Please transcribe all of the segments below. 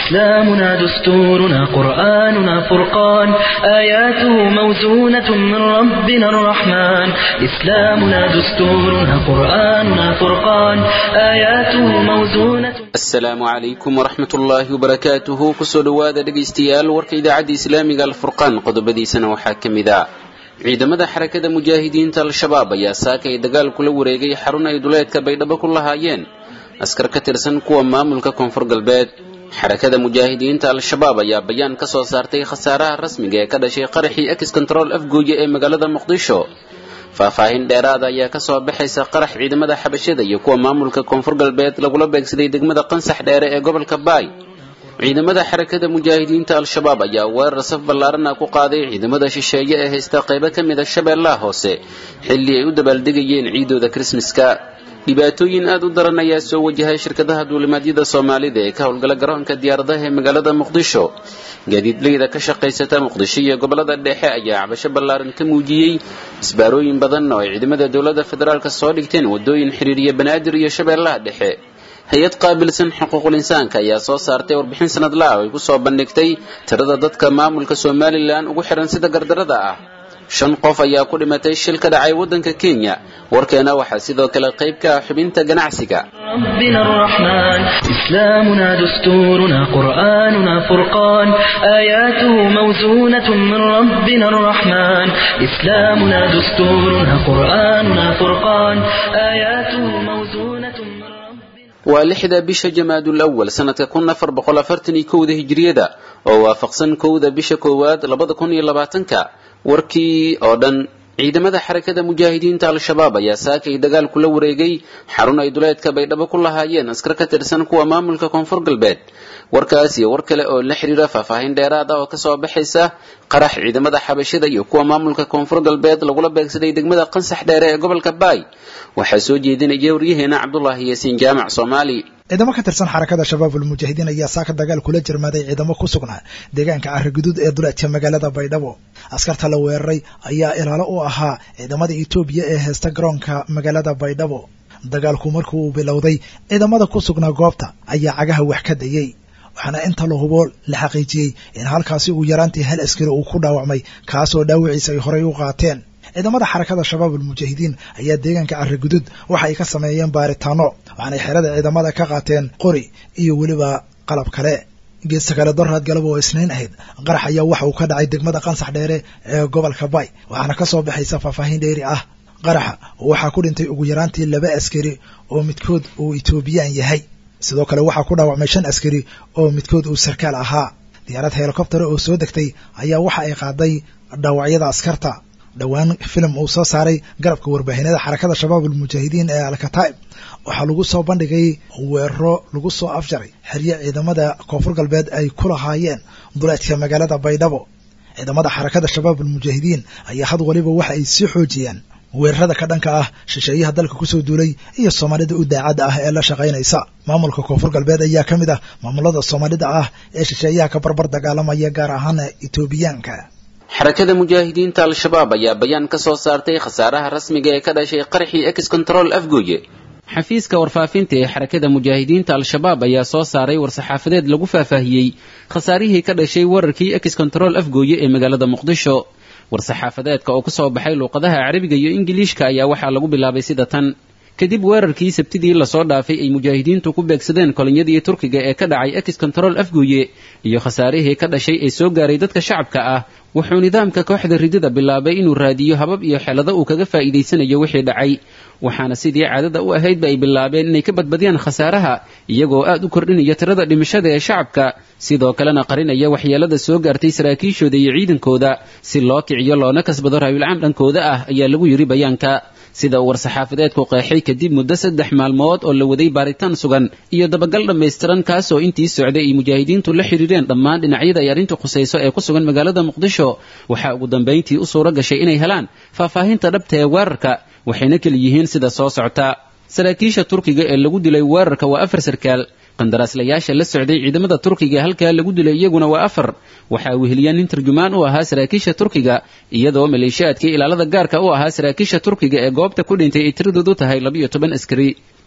إسلامنا دستورنا قرآننا فرقان آياته موزونة من ربنا الرحمن إسلامنا دستورنا قرآننا فرقان آياته موزونة asalaamu calaykum waraxmat ullaahi wabarakaatuhu kusoo dhowaada dhegaystayaal warka idaacadda islaamiga alfurqaan qodobadiisana waxaa ka mid ah ciidamada xarakada mujaahidiinta al-shabaab ayaa saaka ay dagaal kula wareegay xarun ay duleedka baydhabo ku lahaayeen askar ka tirsan kuwa maamulka koonfur galbeed xarakada mujaahidiinta al-shabaab ayaa bayaan ka soo saartay khasaaraha rasmiga ee ka dhashay qaraxii ex control afgooye ee magaalada muqdisho faahfaahin dheeraada ayaa ka soo baxaysa qarax ciidamada xabashada iyo kuwa maamulka koonfur galbeed lagula beegsaday degmada qansax dheere ee gobolka baay ciidamada xarakada mujaahidiinta al-shabaab ayaa weerar saf ballaarana ku qaaday ciidamada shisheeye ee haysta qaybo ka mid a shabeellaha hoose xilli ay u dabaaldegayeen ciidooda krismaska dhibaatooyin aad u daran ayaa soo wajahay shirkadaha duulimaadyada soomaalida ee ka howlgala garoonka diyaaradaha ee magaalada muqdisho gaadiidleyda ka shaqaysata muqdisho iyo gobolada dhexe ayaa cabasho ballaaran ka muujiyey isbaarooyin badan oo ay ciidamada dowladda federaalka soo dhigteen waddooyin xiriiriya banaadir iyo shabeellaha dhexe hay-ad qaabilsan xuquuqul insaanka ayaa soo saartay warbixin sanadlaha oo ay ku soo bandhigtay tirada dadka maamulka somalilan ugu xihan sida gardarada ah shan qof ayaa ku dhimatay shil ka dhacay waddanka kenya warkeena waxaa sidoo kale qayb ka ah xubinta ganacsiga ربنا الرحمن إسلامنا دستورنا قرآننا فرقان آياته موزونة من ربنا الرحمن إسلامنا دستورنا قرآننا فرقان آياته موزونة من ربنا waa lixda bisha jamaadul awal sanadka kun afar boqol afartan iyo kowda hijriyada oo waafaqsan kowda bisha koowaad labada kun iyo labaatanka warkii oo dhan ciidamada xarakada mujaahidiinta al-shabaab ayaa saakay dagaal kula wareegay xarun ay duleedka baydhabo ku lahaayeen askar ka tirsan kuwa maamulka koonfur galbeed warkaas iyo war kale oo la xiriira faahfaahin dheeraad ah oo kasoo baxaysa qarax ciidamada xabashida iyo kuwa maamulka koonfur galbeed lagula beegsaday degmada qansax dheere ee gobolka baay waxaa soo jeedinaya waryaheena cabdulaahi yaasiin jaamac soomaali ciidamo ka tirsan xarakada shabaabul mujaahidiin ayaa saaka dagaal kula jirmaaday ciidamo ku sugnaa deegaanka carriguduud ee duleedka magaalada baydhabo askarta la weeraray ayaa ilaalo u ahaa ciidamada etoobiya ee heesta garoonka magaalada baydhabo dagaalku markuu bilowday ciidamada ku sugnaa goobta ayaa cagaha wax ka dayey waxaana inta la hubo la xaqiijiyey in halkaasi ugu yaraantii hal askari uu ku dhaawacmay kaasoo dhaawiciisa ay horey u qaateen ciidamada xarakada shabaabul mujaahidiin ayaa deegaanka carriguduud waxa ay ka sameeyeen baaritaano waxaanay xerada ciidamada ka qaateen qori iyo weliba qalab kale geesta kale doraad galab oo isniin ahayd qarax ayaa waxa uu ka dhacay degmada qansax dheere ee gobolka bay waxaana ka soo baxaysa faahfaahin dheeri ah qaraxa waxaa ku dhintay ugu yaraantii laba askari oo midkood uu etoobiyaan yahay sidoo kale waxaa ku dhaawacmay shan askari oo midkood uu sarkaal ahaa diyaarad helikobtera oo soo degtay ayaa waxa ay qaaday dhaawacyada askarta dhowaan filim uu soo saaray garabka warbaahinada xarakada shabaabul mujaahidiin ee alkataib waxaa lagu soo bandhigay weeraro lagu soo afjaray xeryo ciidamada koonfur galbeed ay ku lahaayeen duleedka magaalada baydhabo ciidamada xarakada shabaabul mujaahidiin ayaa had waliba waxa ay sii xoojiyaan weerarada ka dhanka ah shisheeyaha dalka kusoo duulay iyo soomaalida u daacadda ah ee la shaqaynaysa maamulka koonfur galbeed ayaa ka mid ah maamulada soomaalida ah ee shisheeyaha ka barbar dagaalamaya gaar ahaan etoobiyaanka xarakada mujaahidiinta al-shabaab ayaa bayaan ka soo saartay khasaaraha rasmiga ee ka dhashay qaraxii ex control afgooye xafiiska warfaafinta ee xarakada mujaahidiinta al-shabaab ayaa soo saaray war-saxaafadeed lagu faahfaahiyey khasaarihii ka dhashay wararkii ex control afgooye ee magaalada muqdisho war-saxaafadeedka oo kasoo baxay luuqadaha carabiga iyo ingiliishka ayaa waxaa lagu bilaabay sida tan kadib weerarkii sabtidii lasoo dhaafay ay mujaahidiintu ku beegsadeen kolonyadii turkiga ee ka dhacay ex control afgooye iyo khasaarihii ka dhashay ee soo gaaray dadka shacabka ah wuxuu nidaamka kooxda ridida bilaabay inuu raadiyo habab iyo xelado uu kaga faa'iidaysanayo wixii dhacay waxaana sidii caadada u ahaydba ay bilaabeen inay ka badbadiyaan khasaaraha iyagoo aad u kordhinaya tirada dhimashada ee shacabka sidoo kalena qarinaya waxyeelada soo gaartay saraakiishooda iyo ciidankooda si loo kiciyo loona kasbado raayulcaam dhankooda ah ayaa lagu yidhi bayaanka sida uu war-saxaafadeedku qeexay kadib muddo saddex maalmood oo la waday baaritaan sugan iyo dabagal dhammaystiran kaasoo intii socday ay mujaahidiintu la xidhiireen dhammaan dhinacyada ay arrintu khusayso ee ku sugan magaalada muqdisho waxaa ugu dambayntii u suuro gashay inay helaan faahfaahinta dhabta ee weerarka waxayna keli yihiin sida soo socota saraakiisha turkiga ee lagu dilay weerarka waa afar sarkaal qandaraaslayaasha la socday ciidamada turkiga halkaa lagu dilay iyaguna waa afar waxaa weheliya nin tarjumaan u ahaa saraakiisha turkiga iyadoo maleeshiyaadkii ilaalada gaarka u ahaa saraakiisha turkiga ee goobta ku dhintay ay tiradoodu tahay labiyo toban askari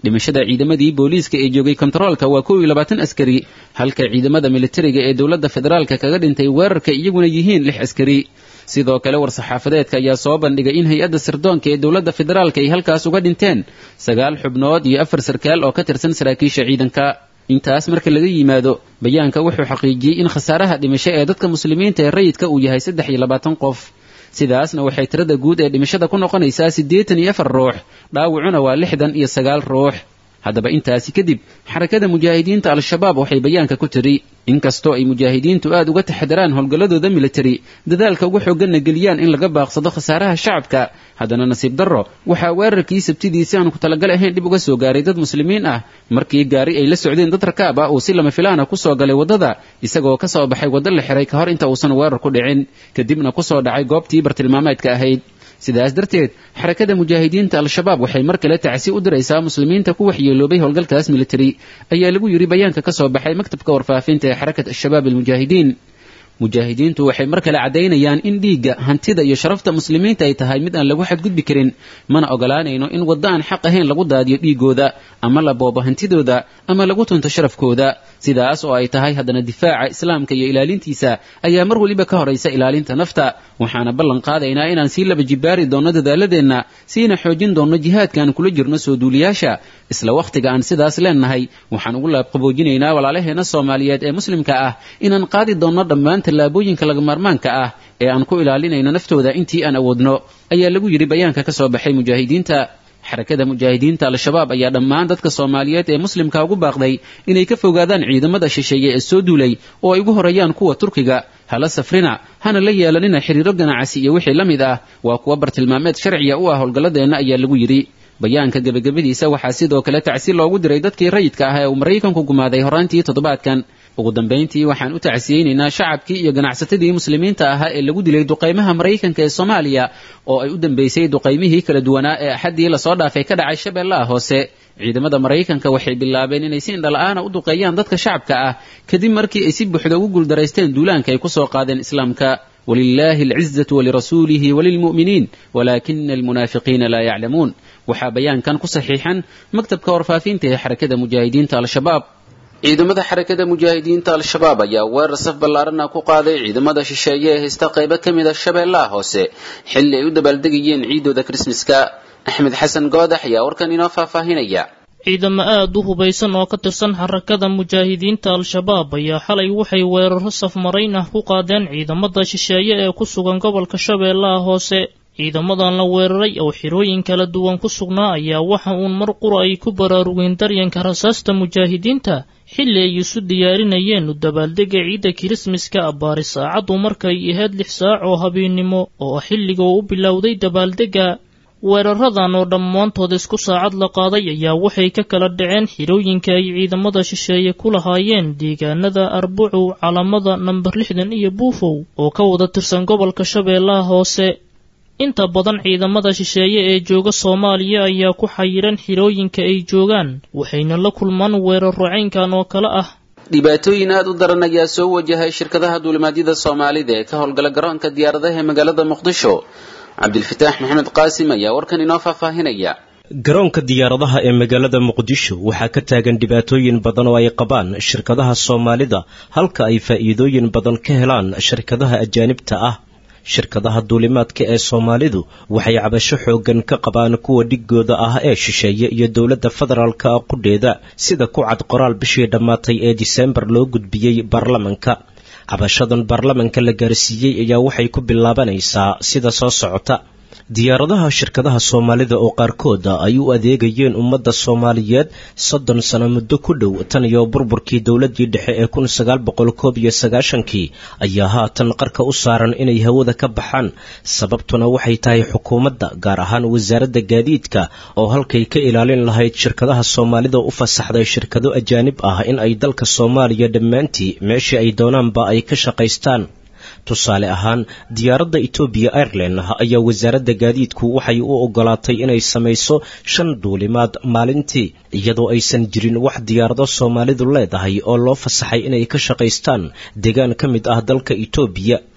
dhimashada ciidamadii booliiska ee joogay kontaroolka waa kow iyo labaatan askari halka ciidamada militariga ee dowladda federaalka kaga dhintay weerarka iyaguna yihiin lix askari sidoo kale war-saxaafadeedka ayaa soo bandhigay in hay-adda sirdoonka ee dowladda federaalka ay halkaas uga dhinteen sagaal xubnood iyo afar sarkaal oo ka tirsan saraakiisha ciidanka intaas marka laga yimaado bayaanka wuxuu xaqiijiyey in khasaaraha dhimasho ee dadka muslimiinta ee rayidka uu yahay saddex iyo labaatan qof sidaasna waxay tirada guud ee dhimashada ku noqonaysaa siddeetan iyo afar ruux dhaawacuna waa lixdan iyo sagaal ruux haddaba intaasi kadib xarakada mujaahidiinta al-shabaab waxay bayaanka ku tiri inkastoo ay mujaahidiintu aad uga taxadaraan howlgalladooda militari dadaalka ugu xooganna geliyaan in laga baaqsado khasaaraha shacabka haddana nasiib darro waxaa weerarkii sabtidiisi aan ku talagal ahayn dhib uga soo gaaray dad muslimiin ah markii gaari ay la socdeen dad rakaab ah uu si lama filaana ku soo galay waddada isagoo ka soo baxay waddo la xiray ka hor inta uusan weerar ku dhicin kadibna ku soo dhacay goobtii bartilmaameedka ahayd sidaas darteed xarakada mujaahidiinta al-shabaab waxay mar kale tacsi u diraysaa muslimiinta ku waxyeeloobay howlgalkaas militari ayaa lagu yidhi bayaanka ka soo baxay maktabka warfaafinta ee xarakat al-shabaab almujaahidiin mujaahidiintu waxay mar kale caddaynayaan in dhiigga hantida iyo sharafta muslimiinta ay tahay mid aan lagu xadgudbi karin mana ogolaanayno in waddo aan xaq ahayn lagu daadiyo dhiigooda ama la boobo hantidooda ama lagu tunto sharafkooda sidaas oo ay tahay haddana difaaca islaamka iyo ilaalintiisa ayaa mar weliba ka horaysa ilaalinta nafta waxaana ballan qaadaynaa inaan sii laba jibaari doonno dadaaladeenna siina xoojin doonno jihaadkaan kula jirno soo duuliyaasha isla wakhtiga aan sidaas leennahay waxaan ugu laabqaboojinaynaa walaalaheenna soomaaliyeed ee muslimka ah inaan qaadi doonno dhammaan tallaabooyinka lagamaarmaanka ah ee aan ku ilaalinayno naftooda intii aan awoodno ayaa lagu yidhi bayaanka ka soo baxay mujaahidiinta xarakada mujaahidiinta al-shabaab ayaa dhammaan dadka soomaaliyeed ee muslimka ugu baaqday inay ka fogaadaan ciidamada shisheeye ee soo duulay oo ay ugu horeeyaan kuwa turkiga hala safrina hana la yeelanina xiriiro ganacsi iyo wixii la mid ah waa kuwa bartilmaameed sharciya u ah howlgalladeenna ayaa lagu yidhi bayaanka gebagabadiisa waxaa sidoo kale tacsi loogu diray dadkii rayidka ah ee uu maraykanku gumaaday horaantii toddobaadkan ugu dambayntii waxaan u tacsiyeynaynaa shacabkii iyo ganacsatadii muslimiinta ahaa ee lagu dilay duqaymaha maraykanka ee soomaaliya oo ay u dambaysay duqaymihii kala duwanaa ee axaddii lasoo dhaafay ka dhacay shabeellaha hoose ciidamada maraykanka waxay bilaabeen inay si indhala'aana u duqeeyaan dadka shacabka ah kadib markii ay si buuxda ugu guuldaraysteen duulaanka ay ku soo qaadeen islaamka walilaahi alcizatu walirasuulihi walilmu'miniin walaakina almunaafiqiina laa yaclamuun waxaa bayaankan ku saxiixan maktabka warfaafinta ee xarakada mujaahidiinta al-shabaab ciidamada xarakada mujaahidiinta al-shabaab ayaa weerar saf ballaarana ku qaaday ciidamada shisheeye ee haysta qaybo ka mid a shabeellaha hoose xilli ay u dabaaldegayeen ciidooda krismaska axmed xasan goodax ayaa warkan inoo faahfaahinaya ciidamo aad u hubaysan oo ka tirsan xarakada mujaahidiinta al-shabaab ayaa xalay waxay weeraro safmarayn ah ku qaadeen ciidamada shisheeye ee ku sugan gobolka shabeellaha hoose ciidamadan la weeraray oo xirooyin kala duwan ku sugnaa ayaa waxa uun mar qura ay ku baraarugeen daryanka rasaasta mujaahidiinta xilli ay isu diyaarinayeen u dabaaldega ciidda kirismaska abbaari saacaddu markay ahayd lix saac oo habeennimo oo ah xilliga uu u bilowday dabaaldegga weeraradan oo dhammaantood isku saacad la qaaday ayaa waxay ka kala dhaceen xirooyinka ay ciidamada shisheeye ku lahaayeen deegaanada arbucu calamada namber lixdan iyo buufow oo ka wada tirsan gobolka shabeellaha hoose inta badan ciidamada shisheeye ee jooga soomaaliya ayaa ku xayiran xirooyinka ay joogaan waxayna la kulmaan weeraro caynkan oo kale ah dhibaatooyin aad u daran ayaa soo wajahay shirkadaha duulimaadyada soomaalida ee ka howlgala garoonka diyaaradaha ee magaalada muqdisho cabdilfataax maxamed qaasim ayaa warkan inoo faahfaahinaya garoonka diyaaradaha ee magaalada muqdisho waxaa ka taagan dhibaatooyin badan oo ay qabaan shirkadaha soomaalida halka ay faa'iidooyin badan ka helaan shirkadaha ajaanibta ah shirkadaha duulimaadka ee soomaalidu waxay cabasho xooggan ka qabaan kuwa dhigooda ah ee shisheeye iyo dowladda federaalka qudheeda sida ku cad qoraal bishii dhammaatay ee diseembar loo gudbiyey baarlamanka cabashadan baarlamanka la gaarsiiyey ayaa waxay ku bilaabanaysaa sida soo socota diyaaradaha shirkadaha soomaalida oo qaarkooda ay u adeegayeen ummadda soomaaliyeed soddon sano muddo ku dhow tan iyo burburkii dowladii dhexe ee kun sagaal boqol koob iyo sagaashankii ayaa haatan qarka u saaran inay hawada ka baxaan sababtuna waxay tahay xukuumadda gaar ahaan wasaaradda gaadiidka oo halkay ka ilaalin lahayd shirkadaha soomaalida u fasaxday shirkado ajaanib ah in ay dalka soomaaliya dhammaantii meeshii ay doonaanba ay ka shaqaystaan tusaale ahaan diyaaradda etoobiya airline ayaa wasaaradda gaadiidku waxay u ogolaatay inay samayso shan duulimaad maalintii iyadoo aysan jirin wax diyaarado soomaalidu leedahay oo loo fasaxay inay ka shaqaystaan deegaan ka mid ah dalka etoobiya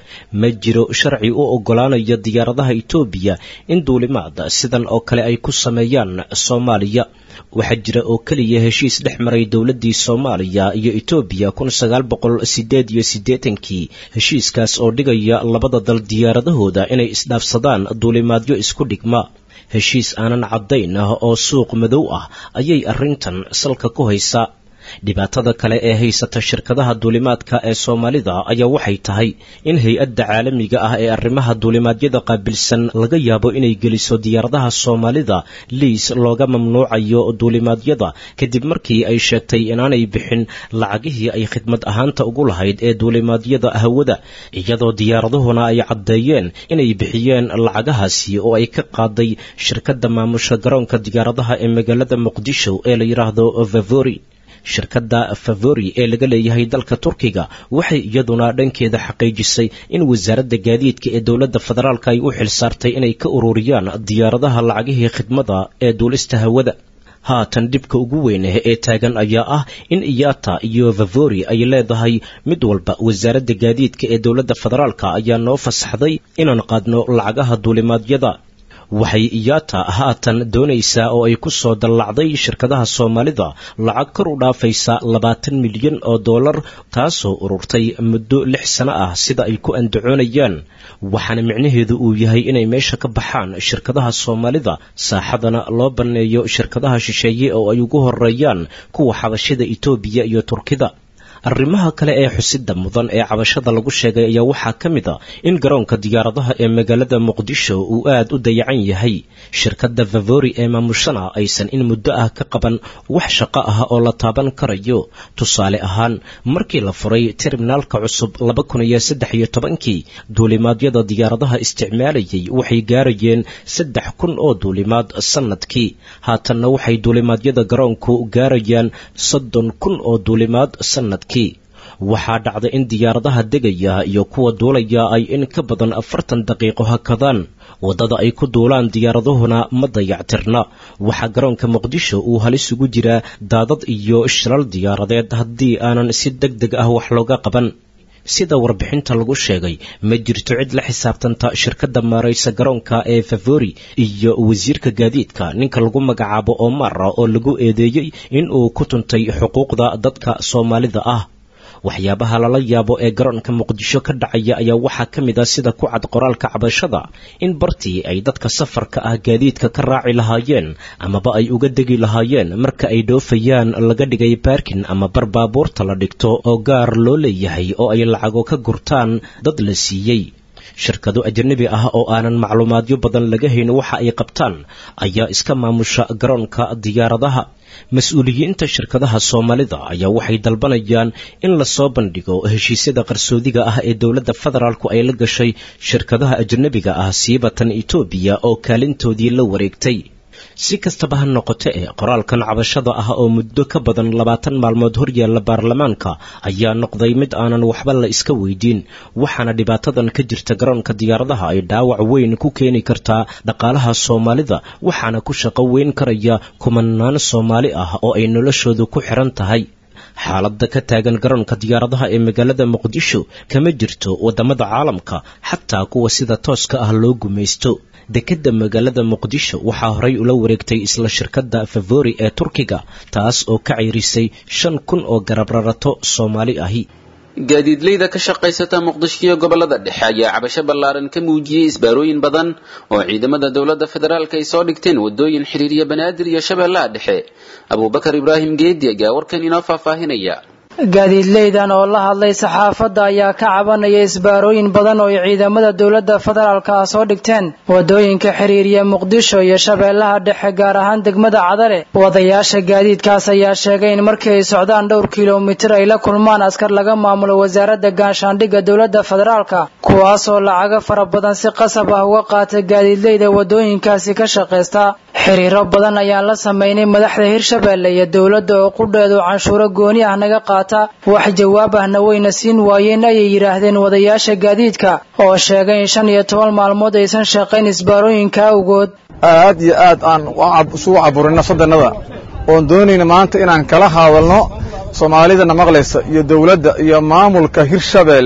ma jiro sharci u oggolaanaya diyaaradaha etoobiya in duulimaad sidan oo kale ay ku sameeyaan soomaaliya waxaa jira oo keliya heshiis dhex maray dowladdii soomaaliya iyo etoobiya kun sagaal boqol sideed iyo siddeetankii heshiiskaas oo dhigaya labada dal diyaaradahooda inay isdhaafsadaan duulimaadyo isku dhigma heshiis aanan caddayn ah oo suuq madow ah ayay arrintan salka ku haysaa dhibaatada kale ee haysata shirkadaha duulimaadka ee soomaalida ayaa waxay tahay in hay-adda caalamiga ah ee arrimaha duulimaadyada qaabilsan laga yaabo inay geliso diyaaradaha soomaalida liis looga mamnuucayo duulimaadyada kadib markii ay sheegtay inaanay bixin lacagihii ay khidmad ahaanta ugu lahayd ee duulimaadyada hawada iyadoo diyaaradahuna ay caddeeyeen inay bixiyeen lacagahaasi oo ay ka qaaday shirkadda maamusha garoonka diyaaradaha ee magaalada muqdisho ee la yidhaahdo vavori shirkadda favori ee laga leeyahay dalka turkiga waxay iyaduna dhankeeda xaqiijisay in wasaaradda gaadiidka ee dowladda federaalka ay u xilsaartay inay ka ururiyaan diyaaradaha lacagihii khidmada ee duulista hawada haatan dhibka ugu weyn ee taagan ayaa ah in iyata iyo favori ay leedahay mid walba wasaaradda gaadiidka ee dowladda federaalka ayaa noo fasaxday inaan qaadno lacagaha duulimaadyada waxay iyata haatan doonaysaa oo ay ku soo dallacday shirkadaha soomaalida lacag kor u dhaafaysa labaatan milyan oo dollar taasoo ururtay muddo lix sano ah sida ay ku andacoonayaan waxaana micnaheedu uu yahay inay meesha ka baxaan shirkadaha soomaalida saaxadana loo banneeyo shirkadaha shisheeye oo ay ugu horeeyaan kuwa xabashida itoobiya iyo turkida arrimaha kale ee xusida mudan ee cabashada lagu sheegay ayaa waxaa ka mid a in garoonka diyaaradaha ee magaalada muqdisho uu aad u dayacan yahay shirkadda favori ee maamushana aysan in muddo ah ka qaban wax shaqo ah oo la taaban karayo tusaale ahaan markii la furay terminaalka cusub laba kun iyo saddex iyo tobankii duulimaadyada diyaaradaha isticmaalayay waxay gaarayeen saddex kun oo duulimaad sannadkii haatanna waxay duulimaadyada garoonku gaarayaan soddon kun oo duulimaad sannadkii waxaa dhacda in diyaaradaha degaya iyo kuwa duulaya ay in ka badan afartan daqiiqo hakadaan waddada ay ku duulaan diyaaradahuna ma dayactirna waxaa garoonka muqdisho uu halis ugu jiraa daadad iyo shilal diyaaradeed haddii aanan si deg deg ah wax looga qaban sida warbixinta lagu sheegay ma jirto cid la xisaabtanta shirkadda maaraysa garoonka ee favori iyo wasiirka gaadiidka ninka lagu magacaabo omara oo lagu eedeeyey in uu ku tuntay xuquuqda dadka soomaalida ah waxyaabaha lala yaabo ee garoonka muqdisho ka dhacaya ayaa waxaa ka mid ah sida ku cad qoraalka cabashada in bartii ay dadka safarka ah gaadiidka ka raaci lahaayeen amaba ay uga degi lahaayeen marka ay dhoofayaan laga dhigay baarkin ama bar baabuurta la dhigto oo gaar loo leeyahay oo ay lacago ka gurtaan dad la siiyey shirkado ajanabi ah oo aanan macluumaadyo badan laga hayn waxa ay qabtaan ayaa iska maamusha garoonka diyaaradaha mas-uuliyiinta shirkadaha soomaalida ayaa waxay dalbanayaan in lasoo bandhigo heshiisyada qarsoodiga ah ee dowladda federaalku ay la gashay shirkadaha ajanabiga ah siibatan etoobiya oo kaalintoodii la wareegtay si kastaba ha noqote ee qoraalkan cabashada ah oo muddo ka badan labaatan maalmood horyaalla baarlamaanka ayaa noqday mid aanan waxba la iska weydiin waxaana dhibaatadan ka jirta garoonka diyaaradaha ay dhaawac weyn ku keeni kartaa dhaqaalaha soomaalida waxaana ku shaqo weyn karaya kumanaan soomaali ah oo ay noloshoodu ku xiran tahay xaaladda ka taagan garoonka diyaaradaha ee magaalada muqdisho kama jirto waddamada caalamka xataa kuwa sida tooska ah loo gumaysto dekedda magaalada muqdisho waxaa horay ula wareegtay isla shirkadda favori ee turkiga taas oo ka ceyrisay shan kun oo garabrarato soomaali ahi gaadiidleyda ka shaqaysata muqdisho iyo gobolada dhexe ayaa cabasho ballaaran ka muujiyey isbaarooyin badan oo ciidamada dowladda federaalk ay soo dhigteen wadooyin xiriiriya banaadir iyo shabeellaha dhexe abuubakar ibraahim geedi ayaa warkan inoo faahfaahinaya gaadiidleydan oo la hadlay saxaafadda ayaa ka cabanaya isbaarooyin badan oo ay ciidamada dowladda federaalka ah soo dhigteen wadooyinka xiriiriya muqdisho iyo shabeellaha dhexe gaar ahaan degmada cadale wadayaasha gaadiidkaas ayaa sheegay in markii ay socdaan dhowr kilomitir ay la kulmaan askar laga maamulo wasaaradda gaashaandhigga dowladda federaalka kuwaasoo lacago fara badan si qasab ah uga qaata gaadiidleyda wadooyinkaasi ka shaqaysta xiriiro badan ayaan la samaynay madaxda hirshabeelle iyo dowladda oo qudheedu canshuuro gooni ah naga qaata wax jawaab ahna wayna siin waayeen ayay yidhaahdeen wadayaasha gaadiidka oo sheegay in shan iyo toban maalmood aysan shaqayn isbaarooyinka awgood aad iyo aad aan isugu caburin nafsadannada oon doonayna maanta inaan kala hadalno soomaalidana maqlaysa iyo dowladda iyo maamulka hirshabeelle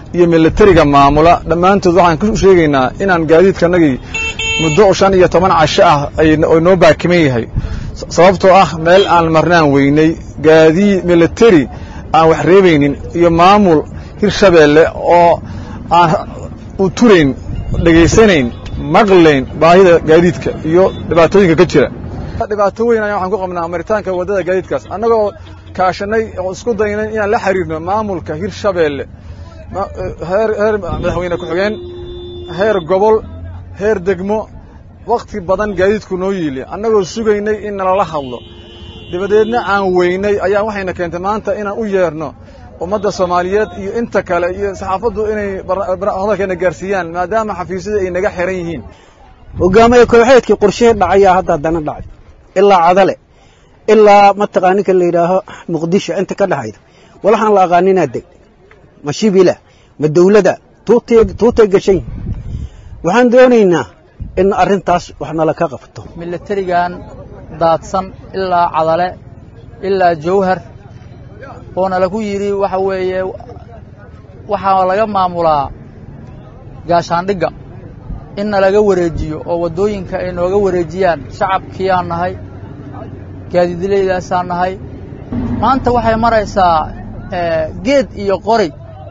iyo militariga maamula dhammaantood waxaan ku sheegaynaa inaan gaadiidkanagii muddo shan iyo toban casho ah ay noo baakiman yahay sababtoo ah meel aan marnaan weynay gaadii militari aan wax reebaynin iyo maamul hirshabeelle oo aan u turayn dhegaysanayn maqlayn baahida gaadiidka iyo dhibaatooyinka ka jira dhibaato weyn ayaa waxaan ku qabnaa maritaanka waddada gaadiidkaas annagoo kaashanay oo isku daynay inaan la xiriirno maamulka hirshabeelle heer heer madaxweyne ku-xigeen heer gobol heer degmo wakhti badan gaadiidku noo yiili annagoo sugaynay in nalala hadlo dabadeedna aan weynay ayaa waxayna keentay maanta inaan u yeerno ummadda soomaaliyeed iyo inta kale iyo saxaafaddu inay hadalkeena gaarsiiyaan maadaama xafiisyada ay naga xiran yihiin hogaamaya kooxeedkii qorshihii dhacayaa hadda haddana dhacay ilaa cadale ilaa mataqaa ninka la yidhaaho muqdisho inta ka dhexayda walaxaan la aqaaninaa deg ma shibila ma dawlada tuutay gashan waxaan doonaynaa in arrintaas wax nala ka qabto milatarigan daadsan ilaa cadale ilaa jawhar oona lagu yidhi waxa weeye waxaa laga maamulaa gaashaandhigga inna laga wareejiyo oo waddooyinka ay nooga wareejiyaan shacabkiiyaan nahay gaadiidlaydaasaa nahay maanta waxay maraysaa geed iyo qori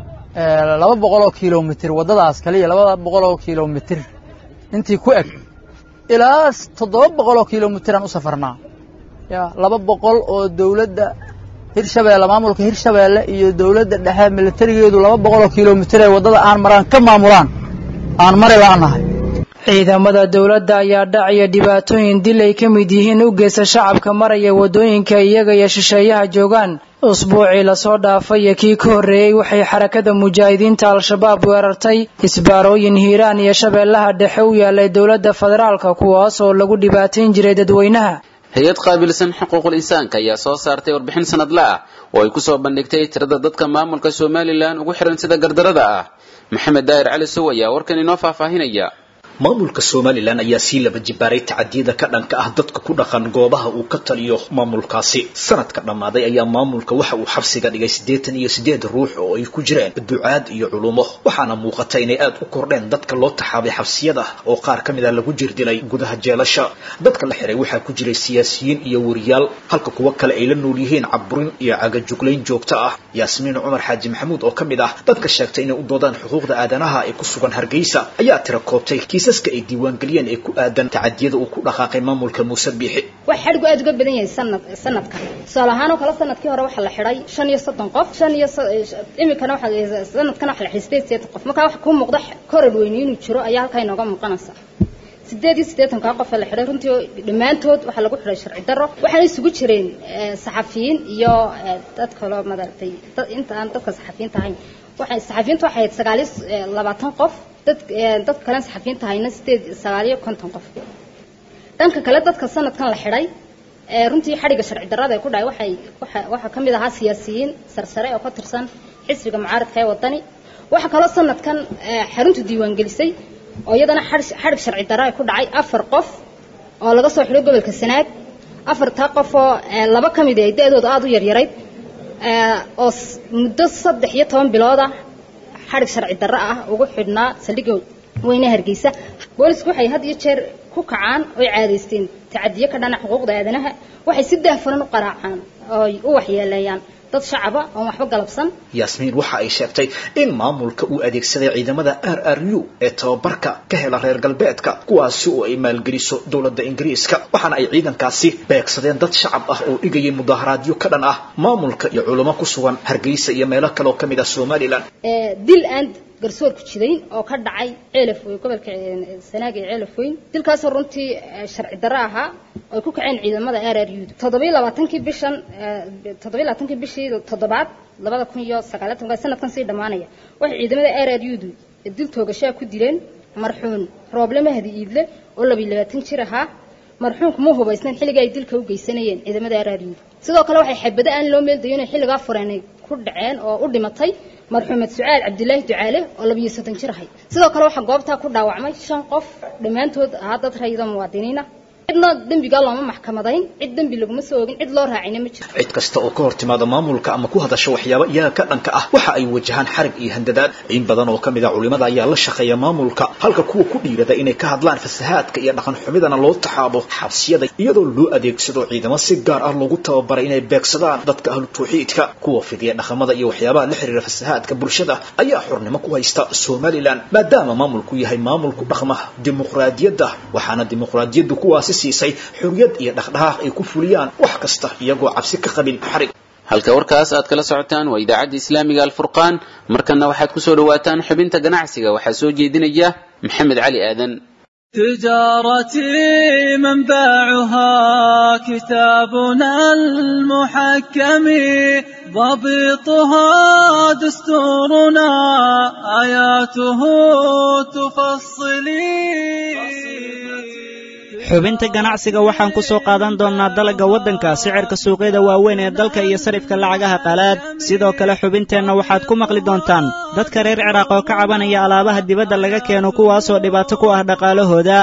laba boqoloo kilomitir waddadaas kaliya laba boqoloo kilomitir intii ku eg ilaa toddoba boqoloo kilomitiraan u safarnaa ya laba boqol oo dawladda hirshabeelle maamulka hirshabeelle iyo dawladda dhexe militarigeedu laba boqoloo kilomitir ee waddada aan maraan ka maamulaan aan mari la'anahay ciidamada dawladda ayaa dhac iyo dhibaatooyin dil ay ka mid yihiin u geysta shacabka maraya waddooyinka iyaga iyo shisheeyaha joogaan usbuucii lasoo dhaafay iyo kii ka horreeyey waxay xarakada mujaahidiinta al-shabaab weerartay isbaarooyin hiiraan iyo shabeellaha dhexe u yaalay dowladda federaalka kuwaas oo lagu dhibaatayn jiray dadweynaha hay-ad qaabilsan xuquuqul insaanka ayaa soo saartay warbixin sanadle ah oo ay kusoo bandhigtay tirada dadka maamulka somalilan ugu xihan sida gardarada ah maxamed daahir cali sow ayaa warkan inoo faahfaahinaya maamulka somalilan ayaa sii laba jibaaray tacadiyada ka dhanka ah dadka ku dhaqan goobaha uu ka taliyo maamulkaasi sanadka dhammaaday ayaa maamulka waxa uu xabsiga dhigay siddeetan iyo siddeed ruux oo ay ku jireen ducaad iyo culumo waxaana muuqata inay aad u kordheen dadka loo taxaabay xabsiyada oo qaar ka mid a lagu jirdilay gudaha jeelasha dadka la xiray waxaa ku jiray siyaasiyiin iyo wariyaal halka kuwo kale ay la nool yihiin caburin iyo cagajuglayn joogto ah yaasmiin cumar xaaji maxamuud oo ka mid ah dadka sheegtay inay u doodaan xuquuqda aadanaha ee ku sugan hargeysa ayaa tira koobtay kiisaska ay diiwaangeliyeen ee ku aadan tacadiyada uu ku dhaqaaqay maamulka muuse biixi wax xadhigu aad uga badan yahay sanad sanadkan tusaale ahaan oo kale sanadkii hore waxaa la xidhay shan iyo soddon qof shan iyo imikana waxa sanadkan waxa la xidhay sideed sideetan qof markaa waxa kuu muuqda korar weyni inuu jiro ayaa halkaa inooga muuqanaysa sideed iyo siddeetankaa qof la xidhay runtii dhammaantood waxaa lagu xidhay sharci darro waxaana isugu jireen saxafiyiin iyo dad kaloo maaragtay inta aan dadka saxafiyiinta ahayn waxay saxafiyiinta waxay ahayd sagaal iyo labaatan qof dad dad kalen saxafiyiinta ahayna sideed sagaal iyo konton qof dhanka kale dadka sanadkan la xidhay runtii xadhigga sharci darrada ee ku dhacay waxay waxa waxaa ka mid ahaa siyaasiyiin sarsare oo ka tirsan xisbiga mucaaradka ee waddani waxaa kaloo sanadkan xaruntu diiwaangelisay oo iyadana xadhig sharci darra ee ku dhacay afar qof oo laga soo xidhay gobolka sanaag afartaa qof oo laba ka mid ay da-dooda aada u yaryarayd oo muddo saddex iyo toban bilood ah xadhig sharci darro ah ugu xidhnaa saldhigga weyne hargeysa boolisku waxay had iyo jeer ku kacaan oy caadaysteen tacadiyo ka dhana xuquuqda aadanaha waxay si daahfuran u qaraacaan ooy u waxyeeleeyaan dad shacaba oon waxba galabsan yaasmiin waxa ay sheegtay in maamulka uu adeegsaday ciidamada r r u ee tababarka ka hela reer galbeedka kuwaasi oo ay maalgeliso dowladda ingiriiska waxaana ay ciidankaasi beegsadeen dad shacab ah oo dhigayay mudaharaadyo ka dhan ah maamulka iyo culamo ku sugan hargeysa iyo meelo kale oo ka mid ah somalilan dil aan garsoor ku jidayn oo ka dhacay ceelaf weyn gobolka sanaag ee ceelaf weyn dilkaasoo runtii sharci darro ahaa ay ku kaceen ciidamada r r u toddobiyo labaatankii bishan toddobiyo labaatankii bishii toddobaad labada kun iyo sagaaliyo tobanka sanadkan sii dhammaanaya waxay ciidamada r r u du dil toogashaa ku dileen marxuun rooble mahdi iidle oo labiyo labaatan jir ahaa marxuunku ma hubaysnayn xilliga ay dilka u geysanayeen ciidamada r r u sidoo kale waxay xabado aan loo meeldayo inay xilligaa fureenay ku dhaceen oo u dhimatay marxuumed sucaal cabdilaahi ducaale oo labiyo soddon jir ahay sidoo kale waxaa goobtaa ku dhaawacmay shan qof dhammaantood ahaa dad rayida muwaadiniina cidna dembigaa looma maxkamadayn cid dembi laguma soo ogin cid loo raacina ma jiro cid kasta oo ka hor timaada maamulka ama ku hadasha waxyaabo iyaga ka dhanka ah waxa ay wajahaan xarig iyo handadaad in badan oo ka mid a culimada ayaa la shaqeeya maamulka halka kuwa ku dhiirada inay ka hadlaan fasahaadka iyo dhaqan xumidana loo taxaabo xabsiyada iyadoo loo adeegsado ciidamo si gaar ah loogu tababaray inay beegsadaan dadka ahlu tawxiidka kuwa fidiya dhaqamada iyo waxyaabaha la xiriira fasahaadka bulshada ayaa xornimo ku haysta somalilan maadaama maamulku yahay maamulku dhaqma dimuqraadiyadda waxaana dimuqraadiyaddu kuwaasi siisay xorriyad iyo dhaqdhaqaaq ay ku fuliyaan wax kasta iyagoo cabsi ka qabin xarig halka warkaas aad kala socotaan waa idaacadda islaamiga alfurqaan markanna waxaad ku soo dhawaataan xubinta ganacsiga waxaa soo jeedinaya maxamed cali aadan تجارتي منبعها كتابنا المحكم ضبطها دستورنا آياته تفصلي xubinta ganacsiga waxaan ku soo qaadan doonnaa dalagga waddanka sicirka suuqyada waaweyn ee dalka iyo sarifka lacagaha qalaad sidoo kale xubinteenna waxaad ku maqli doontaan dadka reer ciraaq oo ka cabanaya alaabaha dibadda laga keeno kuwaasoo dhibaato ku ah dhaqaalahooda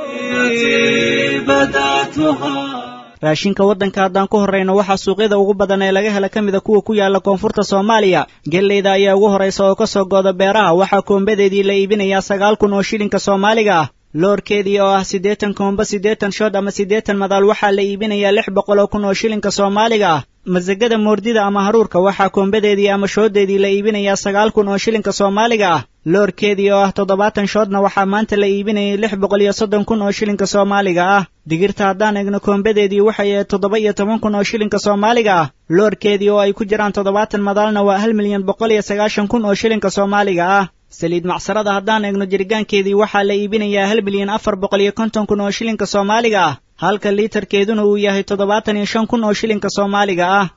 raashinka waddanka haddaan ku horrayno waxaa suuqyada ugu badan ee laga hela ka mida kuwa ku yaala koonfurta soomaaliya gelleyda ayaa ugu horraysa oo ka soo gooda beeraha waxaa koombadeedii la iibinayaa sagaal kun oo shilinka soomaaliga ah loorkeedii oo ah siddeetan koomba siddeetan shood ama siddeetan madaal waxaa la iibinayaa lix boqol oo kun oo shilinka soomaaliga ah masagada moordida ama haruurka waxaa koombadeedii ama shooddeedii la iibinayaa sagaal kun oo shilinka soomaaliga ah loorkeedii oo ah toddobaatan shoodna waxaa maanta la iibinayay lix boqol iyo soddon kun oo shilinka soomaaliga ah digirta haddaan eegno koombadeedii waxay ahayd toddoba iyo toban kun oo shilinka soomaaliga ah loorkeedii oo ay ku jiraan toddobaatan madaalna waa hal milyan boqol iyo sagaashan kun oo shilinka soomaaliga ah saliid macsarada haddaan eegno jiritaankeedii waxaa la iibinayaa hal milyan afar boqol iyo konton kun oo shilinka soomaaliga ah halka liitarkeeduna uu yahay toddobaatan iyo shan kun oo shilinka soomaaliga ah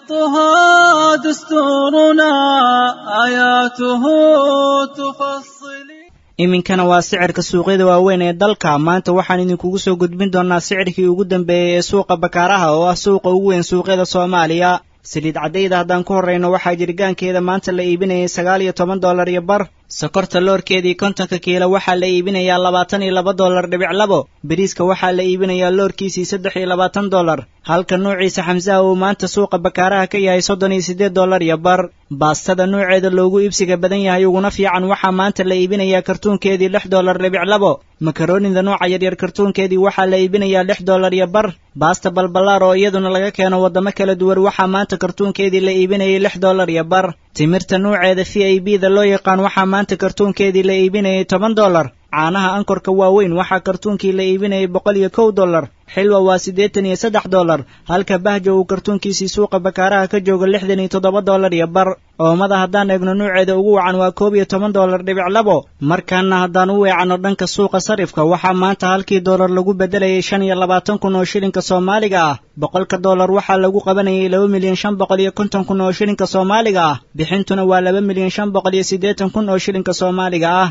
iminkana waa sicirka suuqyada waaweyn ee dalka maanta waxaan idinkugu soo gudbin doonnaa sicirkii ugu dambeeyey ee suuqa bakaaraha oo ah suuqa ugu weyn suuqyada soomaaliya saliid caddayda haddaan ku horrayno waxaa jiritaankeeda maanta la iibinayay sagaal iyo toban dollar iyo bar sokorta loorkeedii kontonka kiilo waxaa la iibinayaa labaatan iyo laba dollar dhibic labo beriiska waxaa la iibinayaa loorkiisii saddex iyo labaatan dollar halka nuuciisa xamsaha uu maanta suuqa bakaaraha ka yahay soddon iyo siddeed dollar iyo bar baastada nuuceeda loogu iibsiga badan yahay uguna fiican waxaa maanta la iibinayaa kartuunkeedii lix dollar dhibic labo makaroonida nuuca yaryar kartuunkeedii waxaa la iibinayaa lix dollar iyo bar baasta balballaar oo iyaduna laga keeno waddamo kala duwan waxaa maanta kartuunkeedii la iibinayay lix dollar iyo bar timirta nuuceeda v i b da loo yaqaan waxaa maanta kartuunkeedii la iibinayay toban dollar caanaha ankorka waaweyn waxaa kartuunkii la iibinayay boqol iyo kow dollar xilwa waa siddeetan iyo saddex dollar halka bahjo uu kartuunkiisii suuqa bakaaraha ka joogo lixdan iyo toddoba dollar iyo bar oomada haddaan eegno nuuceeda ugu wacan waa koob iyo toban dollar dhibic labo markaana haddaan u weecanno dhanka suuqa sarifka waxaa maanta halkii dollar lagu beddelayay shan iyo labaatan kun oo shilinka soomaaliga ah boqolka dollar waxaa lagu qabanayay laba milyan shan boqol iyo konton kun oo shilinka soomaaliga ah bixintuna waa laba milyan shan boqol iyo siddeetan kun oo shilinka soomaaliga ah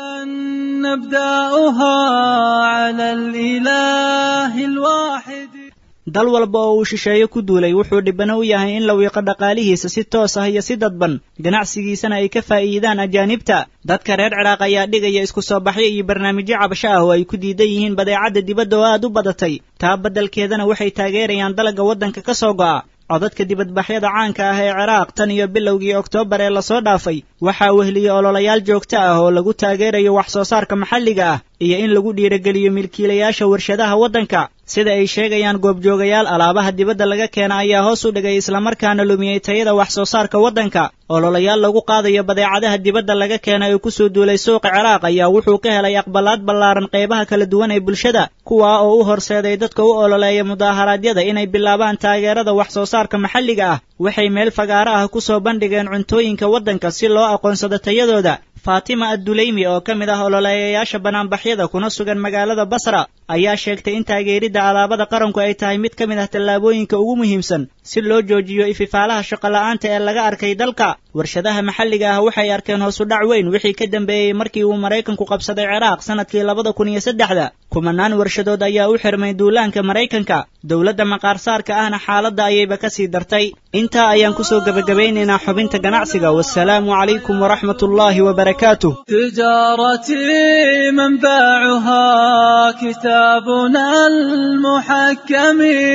نبدأها على الإله الواحد dal walba oo uu shisheeye ku duulay wuxuu dhibano u yahay in la wiiqo dhaqaalihiisa si toos ah iyo si dadban ganacsigiisana ay ka faa'iidaan ajaanibta dadka reer ciraaq ayaa dhigaya isku soo baxyo iyo barnaamijyo cabasho ah oo ay ku diidan yihiin badeecadda dibadda oo aad u badatay taa beddelkeedana waxay taageerayaan dalagga waddanka ka soo go'a codadka dibadbaxyada caanka ah ee ciraaq tan iyo bilowgii oktoobar ee lasoo dhaafay waxaa wehliyey ololayaal joogto ah oo lagu taageerayo wax soo saarka maxalliga ah iyo in lagu dhiirogeliyo milkiilayaasha warshadaha waddanka sida ay sheegayaan goobjoogayaal alaabaha dibadda laga keena ayaa hoos u dhigay islamarkaana lumiyey tayada wax soo saarka waddanka ololayaal lagu qaadayo badeecadaha dibadda laga keena ee ku soo duulay suuqa ciraaq ayaa wuxuu ka helay aqbalaad ballaaran qaybaha kala duwan ee bulshada kuwaa oo u horseeday dadka u ololeeya mudaaharaadyada inay bilaabaan taageerada wax soo saarka maxalliga ah waxay meel fagaaro ah ku soo bandhigeen cuntooyinka waddanka si loo aqoonsado tayadooda faatima adduleymi oo ka mid ah ololeeyayaasha banaanbaxyada kuna sugan magaalada basra ayaa sheegtay in taageeridda alaabada qaranku ay tahay mid ka mid ah tallaabooyinka ugu muhiimsan si loo joojiyo ififaalaha shaqola'aanta ee laga arkay dalka warshadaha maxalliga ah waxay arkeen hoos u dhac weyn wixii ka dambeeyey markii uu maraykanku qabsaday ciraaq sanadkii labada kun iyo saddexda kumanaan warshadood ayaa u xirmay duulaanka maraykanka dowladda maqaarsaarka ahna xaaladda ayayba ka sii dartay intaa ayaan kusoo gebagabaynaynaa xubinta ganacsiga wasalaamu calaykum waraxmat ullaahi wabarakaatuh تجارتي منبعها كتابنا المحكم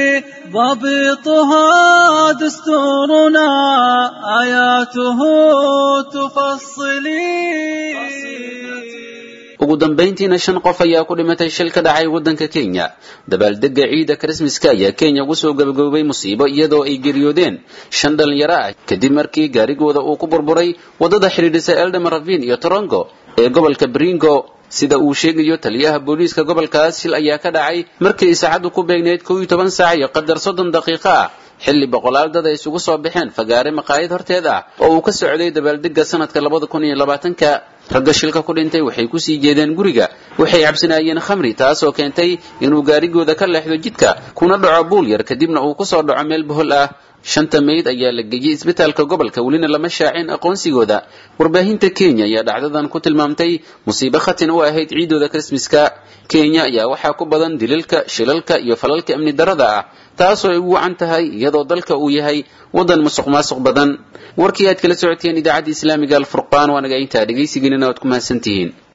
ضبطها دستورنا آياته تفصلي ugu dambayntiina shan qof ayaa ku dhimatay shil ka dhacay waddanka kenya dabaaldegga ciida krismaska ayaa kenya ugu soo gabagaboobay musiibo iyadoo ay geeriyoodeen shan dhalinyaro ah kadib markii gaarigooda uu ku burburay waddada xidhiidhisa eldama ravin iyo torongo ee gobolka bringo sida uu sheegayo taliyaha booliiska gobolkaas shil ayaa ka dhacay markii saacaddu ku beegnayd kow iyo toban saac iyo qadar soddon daqiiqo ah xilli boqolaal dad ay isugu soo baxeen fagaare maqaayad horteed ah oo uu ka socday dabaaldegga sanadka labada kun iyo labaatanka ragga shilka ku dhintay waxay kusii jeedeen guriga waxay cabsanaayeen khamri taasoo keentay inuu gaarigooda ka leexdo jidka kuna dhaco buul yar kadibna uu kusoo dhaco meel bohol ah shanta meyd ayaa la geeyey isbitaalka gobolka welina lama shaacin aqoonsigooda warbaahinta kenya ayaa dhacdadan ku tilmaamtay musiibo khatin u ahayd ciidooda krismaska kenya ayaa waxaa ku badan dililka shilalka iyo falalka amni darada ah taasoo ay ugu wacan tahay iyadoo dalka uu yahay waddan musuq maasuq badan warkii aad kala socoteen idaacadda islaamiga alfurqaan waa naga intaa dhegaysigiinina waad ku mahadsantihiin